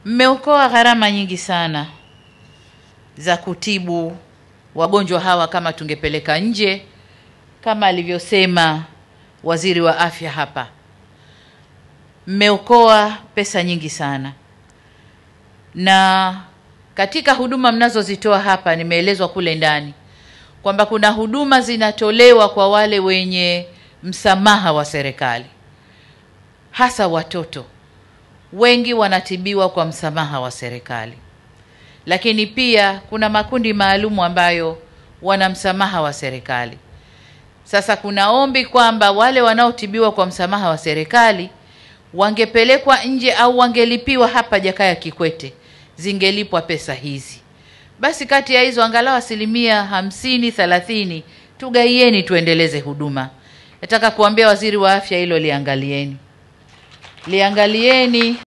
Mmeokoa gharama nyingi sana za kutibu wagonjwa hawa kama tungepeleka nje, kama alivyosema waziri wa afya hapa. Mmeokoa pesa nyingi sana, na katika huduma mnazozitoa hapa, nimeelezwa kule ndani kwamba kuna huduma zinatolewa kwa wale wenye msamaha wa serikali, hasa watoto wengi wanatibiwa kwa msamaha wa serikali, lakini pia kuna makundi maalumu ambayo wana msamaha wa serikali. Sasa kuna ombi kwamba wale wanaotibiwa kwa msamaha wa serikali wangepelekwa nje au wangelipiwa hapa Jakaya Kikwete, zingelipwa pesa hizi. Basi kati ya hizo angalau asilimia hamsini thelathini tugaieni, tuendeleze huduma. Nataka kuambia waziri wa afya, hilo liangalieni, liangalieni.